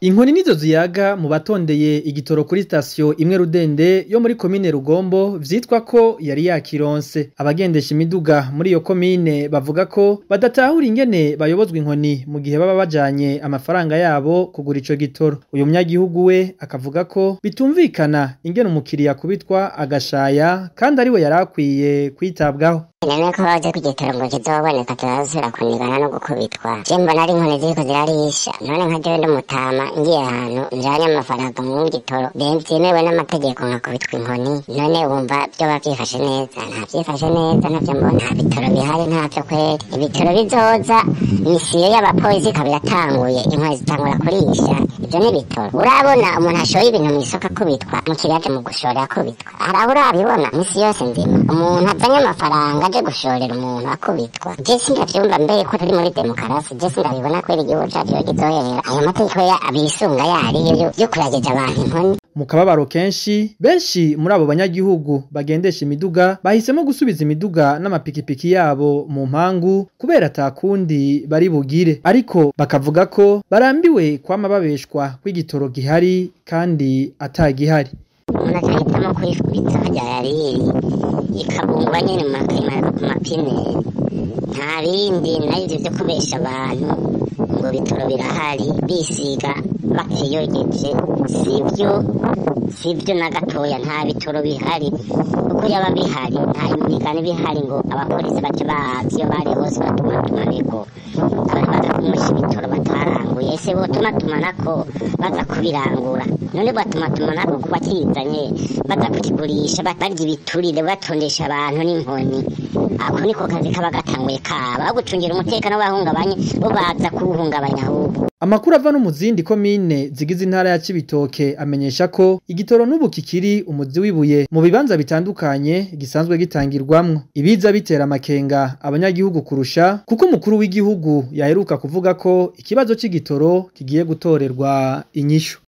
Inkoni nizo ziyaga mu batondeye igitoro kuri sitasiyo imwe Rudende yo muri komine Rugombo vyitwa ko yari yakironse. Abagendesha imiduga muri iyo komine bavuga ko badatahura ingene bayobozwa inkoni mu gihe baba bajanye amafaranga yabo kugura ico gitoro. Uyu munyagihugu we akavuga ko bitumvikana ingene umukiriya akubitwa agashaya kandi ariwe yari akwiye kwitabwaho. None ko baje kugitoro ngo kizoboneka turazosubira kunigana no gukubitwa je mbona ari inkoni ziriko zirarisha none nka jewe ndumutama ngiye ahantu njanye amafaranga mu gitoro vyemewe n'amategeko nkakubitwa inkoni none wumva vyoba vyifashe neza nta vyifashe neza navyo mbona nta bitoro bihari ntavyo kweri ibitoro bizoza misiyo y'abapolisi ikaba iratanguye inkoni zitangura kurisha ivyo ni bitoro urabona umuntu ashoye ibintu mw'isoko akubitwa mukiriya aje mu gushora akubitwa hari aho urabibona misi yose nzima umuntu azanye amafaranga aje gushorera umuntu akubitwa je sindavyumva mbere ko turi muri demokarasi je sindabibona kwera igihugu cacu iyo kizohera ayo mategeko abisunga yariyo yo kurageja abantu inkoni mu kababaro kenshi benshi muri abo banyagihugu bagendesha imiduga bahisemo gusubiza imiduga n'amapikipiki yabo mu mpangu kubera atakundi bari bugire ariko bakavuga ko barambiwe kwama babeshwa kw'igitoro gihari kandi atagihari umuntu acahitamo kwifubitsa harya yariri ikabungwa nyene mu mapine nta bindi navyo vyo kubesha abantu ngo bitoro birahari bisiga bakiyogeje sivyo sivyo na gatoya nta bitoro bihari uko yaba bihari nta imigani bihari ngo abapolisi bace bazi iyo bari hose batumatumaneko abari baza kumusha ibitoro bataranguye ese botumatumanako baza kubirangura none batumatumanako kuba kizanye baza kukigurisha barya ibiturire batondesha abantu n'inkoni ako niko kazi kaba gatanguye kaba aho gucungira umutekano w'abahungabanye bo baza kuwuhungabanya ahubwo Amakuru ava no mu zindi komine zigize intara ya Cibitoke amenyesha ko igitoro n'ubu kikiri umuzi wibuye mu bibanza bitandukanye gisanzwe gitangirwamwo. Ibiza bitera amakenga abanyagihugu kurusha kuko umukuru w'igihugu yaheruka kuvuga ko ikibazo c'igitoro kigiye gutorerwa inyishu.